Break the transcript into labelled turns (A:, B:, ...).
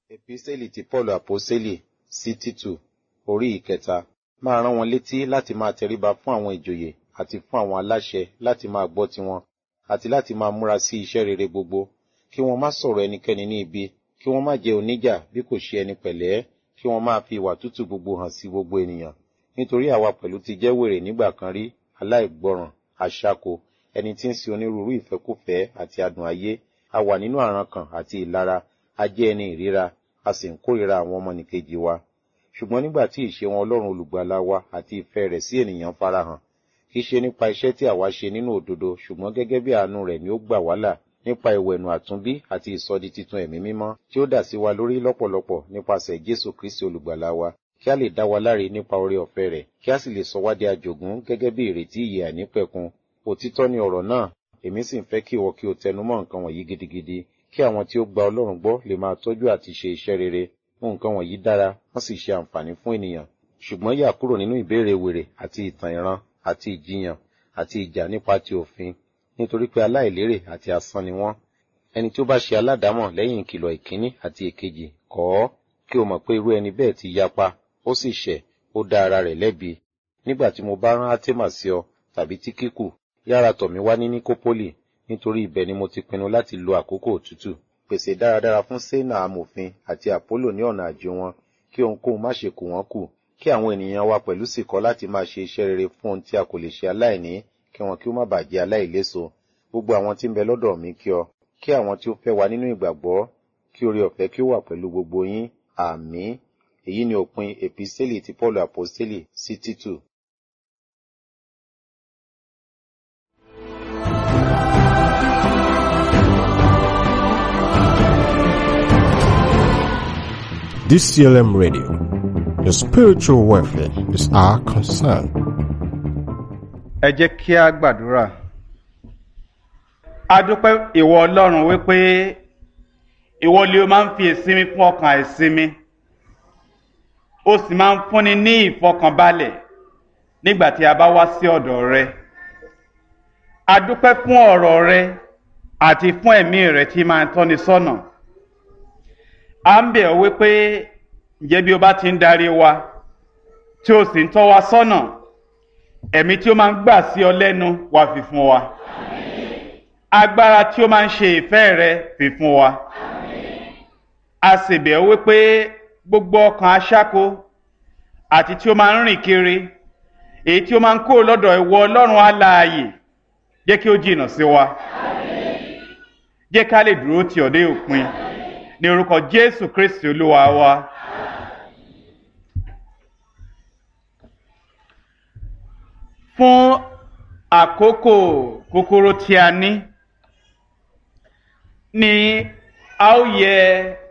A: Epísẹ́lì ti Pọ́ọ̀lù Àpọ́sẹ́lì sí Títù orí ìkẹta máa rán wọn létí láti máa tẹríba fún àwọn ìjòyè àti fún àwọn aláṣẹ láti máa gbọ́ tiwọn àti láti máa múra sí iṣẹ́ rere gbogbo kí wọ́n má sọ̀rọ̀ ẹnikẹ́ni ní ibi kí wọ́n má jẹ́ oníjà bí kò ṣe ẹni pẹ̀lẹ́ kí wọ́n máa fi ìwà tútù gbogbo hàn sí gbogbo ènìyàn nítorí àwa pẹ̀lú ti jẹ́ wèrè nígbà kan rí aláìgbọràn aṣáko ẹni tí ń sin onírúurú ìfẹ́kùfẹ́ àti adùn ayé a wà nínú àrankàn àti ìlara a jẹ́ ẹni ìríra a sì ń kórìíra àwọn ọmọnìkejì wa ṣùgbọ́n nígbà tí ìṣe wọn ọlọ́run olùgbàlà wa àti ìfẹ́ rẹ̀ sí ènìyàn farahàn kì í ṣe nípa iṣẹ́ tí àwa ṣe nínú òdodo ṣùgbọ́n gẹ́gẹ́ bí àánú rẹ̀ ni ó gbà wá là nípa ìwẹ̀nù àtúnbí àti ìsọdi titun ẹ̀mí mímọ́ tí ó dà sí wa lórí lọ́pọ̀lọpọ̀ nípasẹ̀ Jésù Kristi olùgbàlà wa kí a lè dá wa láre nípa oore ọ̀fẹ́ rẹ̀ kí a sì lè sọ wá di àjògún gẹ́gẹ́ bí ìrètí ìyè àìnípẹ̀kun òtítọ́ ni ọ̀rọ̀ náà èmi sì ń fẹ́ kí ìwọ kí o tẹnumọ́ nǹkan wọ̀nyí gidigidi kí àwọn tí ó gba Ọlọ́run gbọ́ lè máa tọ́jú àti ṣe iṣẹ́ rere nǹkan wọ̀nyí dára wọ́n sì ṣe àǹfààní fún ènìyàn ṣùgbọ́n yà kúrò nínú ìbéèrè wèrè àti ìtàn ìran àti ìjiyàn àti ìjà nípa ti òfin nítorí pé aláìlérè àti asán ni wọ́n ẹni tí ó bá ṣe aládàámọ̀ lẹ́yìn ìkìlọ̀ ìkíní àti èkejì kọ̀ ọ́ kí o mọ̀ pé irú ẹni bẹ́ẹ̀ ti yapa ó sì ṣẹ̀ ó dá ara rẹ̀ lẹ́bi nígbà tí mo bá rán átémà sí ọ tàbí tíkíkù yára tọ̀ mí wá ní níkópólì nítorí ibẹ̀ ni mo ti pinnu láti lo àkókò òtútù pèsè dáradára fún sénà amòfin àti àpólò ní ọ̀nà àjò wọn kí ohunkóhun má ṣe kù wọ́n kù kí àwọn ènìyàn wa pẹ̀lú sì kọ́ láti máa ṣe iṣẹ́ rere fún ohun tí a kò lè ṣe aláìní kí wọn kí ó má bàa jẹ́ aláìléso gbogbo àwọn tí ń bẹ lọ́dọ̀ mi kí ọ kí àwọn tí ó fẹ́ wa nínú ìgbàgbọ́ kí oore ọ̀fẹ́ kí ó wà pẹ̀lú gbogbo yín àmín èyí ni òpin èpísẹ́lì ti Pọ́ọ̀lù àpọ́sẹ́lì sí Títù.
B: DCLM Radio. Your spiritual welfare is our concern.
C: ẹ jẹ́ kí a gbàdúrà. a dúpẹ́ ìwọ ọlọ́run wípé ìwọ lè o máa ń fi ìsinmi fún ọkàn àìsinmi o sì máa ń fúnni ní ìfọkànbalẹ̀ nígbà tí a bá wá sí ọ̀dọ̀ rẹ. a dúpẹ́ fún ọ̀rọ̀ rẹ àti fún ẹ̀mí rẹ tí máa ń tọ́ni sọ́nà. a ń bẹ̀ ọ́ wípé ǹjẹ́ bí o bá ti ń darí wa tí o sì ń tọ́ wa sọ́nà ẹ̀mí tí ó máa ń gbà sí ọ lẹ́nu wá fi fún wa agbára tí ó máa ń ṣe ìfẹ́ rẹ fi fún wa a sì bẹ̀ ọ́ wípé gbogbo ọkàn aṣáko àti tí ó máa ń rìn kiri èyí tí ó máa ń kó lọ́dọ̀ ìwọ ọlọ́run alààyè jẹ́ kí ó jìnnà sí wa jẹ́ ká lè dúró tì ọ́ dé òpin ní orúkọ jésù kristi olúwa wa. fún àkókò kúkúrú tí a ní ni a ó yẹ